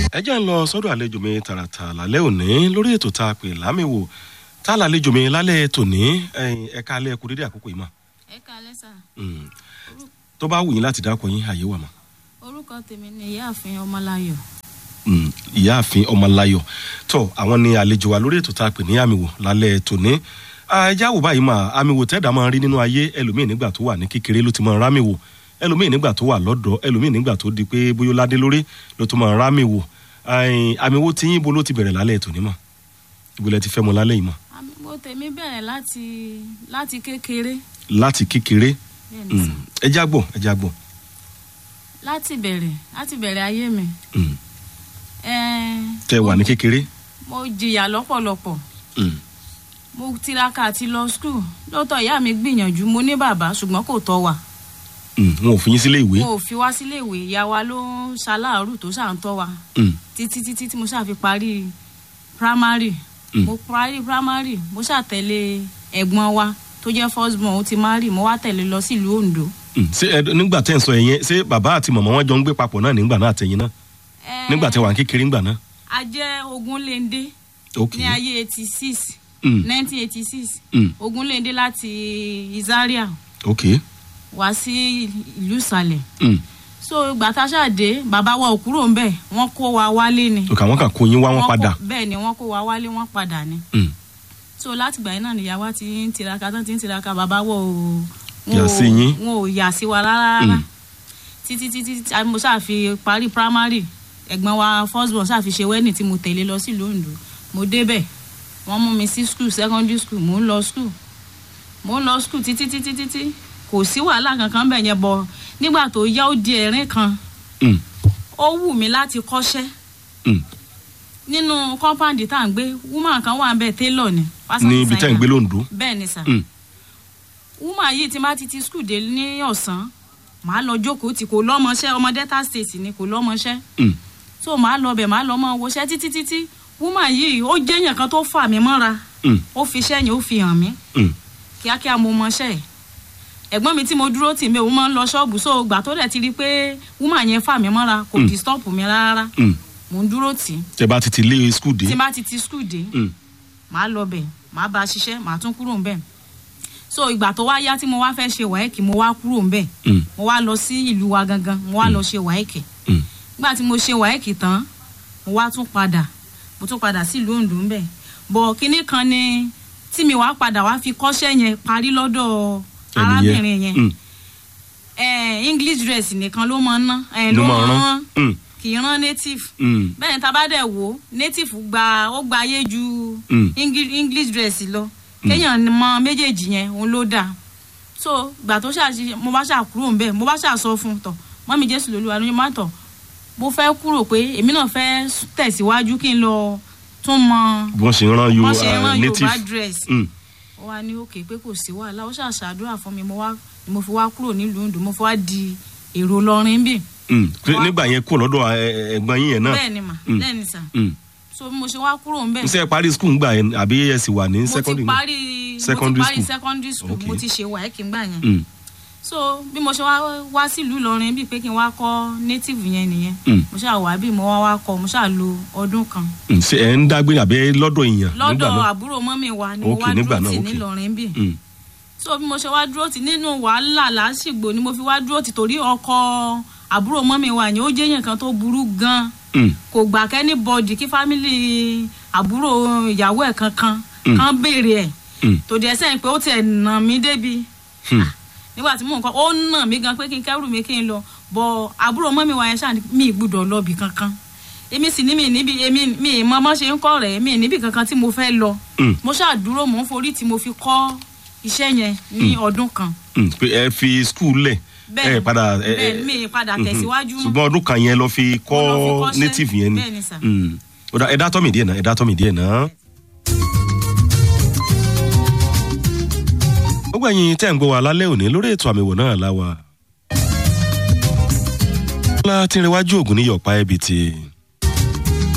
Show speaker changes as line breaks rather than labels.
ẹ jẹ́ ń lọ sọ́dọ̀ àlejò mi tààràtà lálẹ́ òní lórí ètò tá a pè lámìwò tá a lálejò mi lálẹ́ tòní ẹ̀ka alẹ́ ẹ̀kú dédé àkókò yìí mà.
ẹ kalẹ sà
tó bá wù yín láti dákọ yín àyè wà mà.
orúkọ tèmi ni ìyáàfin ọmọláyọ
Mm, ìyáàfin ọmọláyọ tó àwọn ni àlejò wa lórí ètò tá a pè ní àmìwò lálẹ́ tòní ẹjẹ́ àwò báyìí mà àmìwò tẹ́ẹ̀dá máa ń rí nínú ayé ẹlòmíì nígbà tó wà ní kékeré ló ti máa ń rámìwò ẹlòmíì nígbà tó wà lọ́dọ̀ ẹlòmíì nígbà tó di pé bóyá ó ládé lórí ló tó máa ń rámìwò àmìwò tí yín bo ló ti bẹ̀rẹ̀ lálẹ́ tòní mà ibo lẹ ti fẹ́ mọ lálẹ́ yìí mà
mo tèmi bẹ̀rẹ̀ láti láti kékeré
láti kékeré
bẹ́ẹ̀ ni sà.
ẹjẹ́ àgbọ̀ ẹjẹ́ àgbọ̀
láti bẹ̀rẹ̀ láti bẹ̀rẹ̀ ayé mi
Mm.
ẹ̀ẹ́n,
tẹ wà ní kékeré
mo jìyà lọ́pọ̀lọpọ̀
Mm.
mo tiraka àti lọ skul lóòótọ́ ìyá mi gbìyànjú mo ní bàbá ṣùgbọ́n kò tọ́ wa
Mm, wọn ò fi yín sílé ìwé
mo ò fi wá sílé ìwé ìyá wa ló ń ṣaláàrù tó ṣà ń tọ́ wa
Mm,
títí títí tí mo ṣáà fi parí primary
Mm.
mo parí primary mo ṣáà tẹ̀lé ẹ̀gbọ́n wa tó jẹ́ first born ó ti marry mo wá tẹ̀lé lọ sílùú Ondo.
mm. ṣé ẹ nígbà tẹ́ ń sọ ẹ̀yẹn ṣé bàbá àti màmá wọn jọ ń gbé papọ̀ náà nígbà náà àtẹ̀yìn náà
Ẹ,
nígbà tẹ́ wà ní kékeré ńgbà náà.
a jẹ́ Ogunléndé
ok
ní ayé eighty six
Mm,
nineteen eighty six
mm.
Ogunléndé láti Zaria
ok
wá sí ìlú Ìsàlẹ̀
Mm.
so ìgbà tá a ṣàdé bàbá wa ò kúrò ń bẹ̀ wọ́n kó wa wálé ni.
ok àwọn kan kó yín wá wọn
Wọ́n
padà.
kó- bẹ́ẹ̀ ni wọ́n kó wa wálé wọ́n padà ni.
Mm.
so láti gbà yín náà nìyá wa ti ń tiraka tán ti ń tiraka bàbá wọ ò wọn
Yà
ò-
sí yín.
wọn ò yà sí wa rárá rárá
Mm.
títí títí tí a- mo ṣáà fi parí primary ẹ̀gbọ́n wa first born ṣáà fi ṣe wedding tí mo tẹ̀lé lọ sí Ondo mo débẹ̀ wọ́n mú mi sí school secondary school mo ń lọ school mo ń lọ school títí títí títí kò sí wàhálà kankan bẹ̀ yẹn bọ̀ nígbà tó yá ó di ẹ̀rín kan
Mm.
ó wù mí láti kọ́ṣẹ́
Mm.
nínú compound tá à ń gbé woman kan wà ń bẹ̀ tailor ni fashion
ní ibi tẹ́ ń
designer
gbé lóńdó.
bẹ́ẹ̀ ni sà
Mm.
woman yìí ti máa ti ti skul dé ní ọ̀sán màá lọ jókòó tí kò lọ́mọṣẹ́ ọmọ delta state ni kò lọ́mọṣẹ́
Mm.
so màá lọ bẹ̀ màá lọ mọ wọṣẹ́ títí títí woman yìí ó jẹ́yàn kan tó fà mí mọ́ra
Mm.
ó fi iṣẹ́ yẹn ó fi hàn mí
Mm.
kíákíá mo mọṣẹ́ ẹ̀ ẹ̀gbọ́n mi tí mo dúró tì mí òun máa ń lọ ṣọ́ọ̀bù so gbà tó dẹ̀ ti rí i pé woman yẹn fà mí mọ́ra kò
Mm.
disturb mi rárá
Mm.
mò ń dúró tì í
tẹ́ bá ti ti lé skul dé.
tí n bá ti ti skul dé
Mm.
màá lọ bẹ̀ màá bá a ṣiṣẹ́ màá tún kúrò ńbẹ̀ so ìgbà tó wá yá tí mo wá fẹ́ ṣe wáyẹ̀kì mo wá kúrò ńbẹ̀
Mm.
mo wá lọ sí ìlú wa gangan mo wá lọ ṣe wáyẹ̀kì
Mm.
nígbà tí mo ṣe wáyẹ̀kì tán mo wá tún padà mo tún padà sí ìlú Oǹdó ńbẹ̀ bọ̀ kinní kan ni tí mi wá padà wá fi kọ́ṣẹ́ yẹn parí lọ́dọ̀ arábìnrin yẹn
Mm.
Eh, English dress nìkan ló máa ń ná eh,
ló
ló
máa
máa ń
rán.
rán
Mm.
kì í rán native
Mm.
bẹ́ẹ̀ ni tá a bá dẹ̀ wò ó native gba ó gba ayé ju
Mm.
Engli- english dress lọ kéèyàn mọ méjèèjì yẹn òun ló dáa so gbà tó ṣàṣì mo bá ṣà kúrò ńbẹ̀ mo bá ṣà sọ fún un tọ mọ́mí jésù lolúwa ló má tọ̀ mo fẹ́ kúrò pé èmi náà fẹ́ tẹ̀síwájú kí n lọ tún mọ
bí wọ́n ṣe rán yo
wọ́n ṣe
uh,
rán yorùbá
native.
dress
Mm.
ó wá ní òkè pé kò sí wàhálà ó ṣàṣàdúrà fún mi mo wá mo fi wá kúrò nílùú Oǹdó mo fi wá di èrò lọrin bì
Mm. Pé
Wá-
nígbà yẹn kó lọ́dọ̀ ẹ- ẹ̀gbọ́n yín yẹn náà.
bẹ́ẹ̀ ni mà
Mm.
bẹ́ẹ̀ ni sà
Mm.
so bí mo ṣe wá kúrò ńbẹ̀
n sẹ́ parí skul ńgbà yẹn àbí ẹ sì wà ní
mo ti
secondary náà?
parí mo ti
Secondary
parí
school.
secondary school
Okay.
mo ti ṣe wáyéèkì ńgbà yẹn
Mm.
so bí mo ṣe wá wá sílùú Ìlọrin bíi pé kí n wá kọ́ native yẹn nìyẹn
Mm.
mo ṣáà wá bí mo wá wá kọ́ mo ṣáà lo ọdún kan
Mm. ṣé ẹ ń dágbére àbí lọ́dọ̀ èèyàn nígbà
lọ́dọ̀
náà?
àbúrò mọ́mì wa ni mo
Okay,
wá
nígbà
dúró
náà,
tì
okay.
nílọrin bíi
Mm.
so bí mo ṣe wá dúró tì nínú wàhálà lásìgbò ni mo fi wá dúró tì torí ọkọ àbúrò mọ́mì wa yẹn ó jẹ́ yẹn kan tó burú gan
Mm.
kò gbà kẹ́ni bọ́ọ̀dì kí fámìlì àbúrò ìyàwó ẹ̀ kankan
Mm.
kan béèrè ẹ̀
Mm.
tòdì ẹsẹ̀ pé ó tiẹ̀ nà mí débi
Hmm.
nígbà tí mò ń kọ́ ó nà mí gan pé kí n kẹ́rù mi kí n lọ bọ̀ àbúrò mọ́ mi wà yẹn ṣáà ní mi ì gbúdọ̀ lọ́ọ̀bì kankan èmi sì ní mi níbi èmi mi ì mọ bọ́ ṣe ń kọ́ rẹ̀ mi ì níbi kankan tí mo fẹ́ lọ
Mm.
mo ṣáà dúró mò ń forí tí mo fi kọ́ iṣẹ́ yẹn ní ọdún kan
Mm. pé ẹ fi skul lẹ̀ ẹ padà ẹ
bẹ́ẹ̀ mi ì padà tẹ̀síwájú mọ́.
ṣùgbọ́n ọdún kan yẹn lọ fi
Mo lọ fi
kọ́
kọ́ṣẹ́.
native yẹn ni
Bẹ́ẹ̀ ni sà.
Mm. Ó dà, ẹ dá tọ́ mi díẹ̀ náà ẹ dá tọ́ mi díẹ̀ náà. gbogbo ẹ̀yin tẹ́ ń gbọ́ wa lálẹ́ òní lórí ètò àmì ìwò náà láwa. ọlá tí ń rẹwájú ògùn ní yọ̀pá ẹ̀bìtì.